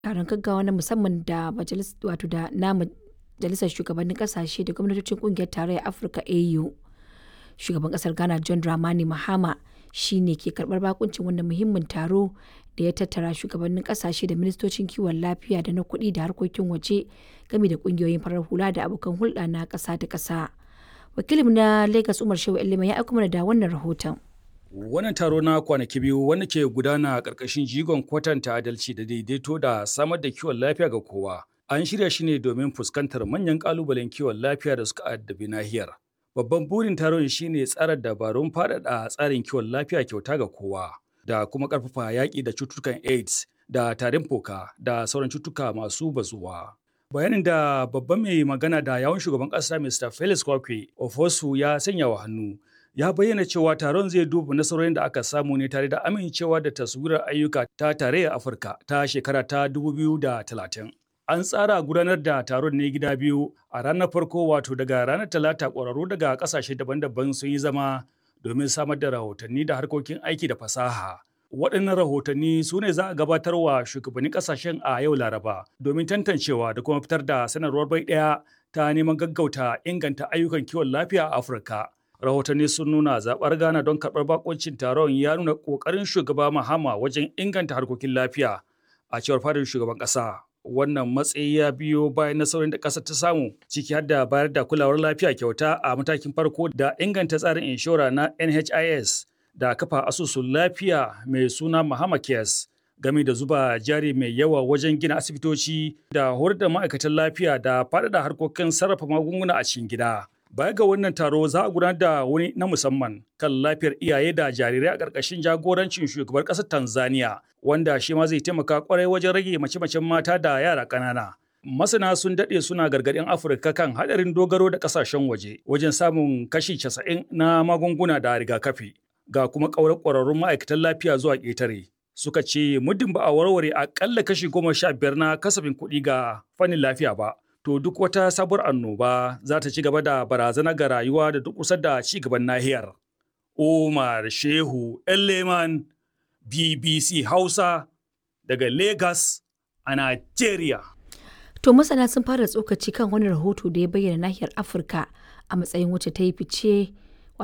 taron gaggawa na musamman da wato da na majalisar shugabannin kasashe da gwamnatocin kungiyar tarayyar Afirka AU. Shugaban kasar Ghana John Dramani Mahama shi ne ke karbar bakuncin wannan muhimmin taro da ya tattara shugabannin kasashe da ministocin kiwon lafiya da na kuɗi da harkokin waje game da kungiyoyin farar hula da abokan hulɗa na ƙasa da ƙasa. Wakilin na Lagos Umar Shehu Elima ya aiko mana da wannan rahoton. Wannan taro na kwanaki biyu wanda ke gudana a ƙarƙashin jigon kwatanta adalci da daidaito da samar da kiwon lafiya ga kowa. An shirya shi ne domin fuskantar manyan ƙalubalen kiwon lafiya da suka addabi nahiyar. Babban burin taron shine tsara dabarun faɗaɗa tsarin kiwon lafiya kyauta ga kowa da kuma ƙarfafa yaƙi da cututtukan AIDS da tarin fuka da sauran cututtuka masu bazuwa. Bayanin da babban mai magana da yawun shugaban ƙasa Mr. Felix Kwakwe Ofosu ya sanya wa hannu ya bayyana cewa taron zai duba nasarorin da aka samu ne tare da amincewa da taswirar ayyuka ta tarayyar Afirka ta shekara ta 2030. An tsara gudanar da taron ne gida biyu a ranar farko wato daga ranar talata ƙwararru daga ƙasashe daban-daban sun yi zama domin samar da rahotanni da harkokin aiki da fasaha. Waɗannan rahotanni su ne za a gabatar wa shugabannin ƙasashen a yau Laraba domin tantancewa da kuma fitar da sanarwar bai ɗaya ta neman gaggauta inganta ayyukan kiwon lafiya a Afirka. Rahotanni sun nuna zaɓar Ghana don karɓar bakoncin taron ya nuna ƙoƙarin shugaba Mahama wajen inganta harkokin lafiya a cewar fadar shugaban ƙasa. wannan matsayi ya biyo bayan nasarorin da ƙasar ta samu ciki har da bayar da kulawar lafiya kyauta a matakin farko da inganta tsarin inshora na NHIS da kafa asusun lafiya mai suna Mahama Cares game da zuba jari mai yawa wajen gina asibitoci da horar da ma'aikatan lafiya da faɗaɗa harkokin sarrafa magunguna a cikin gida. Baya ga wannan taro za a gudanar da wani na musamman kan lafiyar iyaye da jarirai a ƙarƙashin jagorancin shugabar ƙasar Tanzania wanda shi ma zai taimaka kwarai wajen rage mace-macen mata da yara ƙanana. Masana sun daɗe suna gargaɗin Afirka kan haɗarin dogaro da ƙasashen waje wajen samun kashi casa'in na magunguna da rigakafi ga kuma ƙaurar ƙwararrun ma'aikatan lafiya zuwa ƙetare. Suka ce muddin ba a warware aƙalla kashi goma sha biyar na kasafin kuɗi ga fannin lafiya ba. to duk wata sabuwar annoba za ta ci gaba da barazana ga rayuwa da duk kusa da ci gaban nahiyar. Umar Shehu Elleman BBC Hausa daga Lagos a Nigeria. To masana sun fara tsokaci kan wani rahoto da ya bayyana nahiyar Afirka a matsayin wacce ta yi fice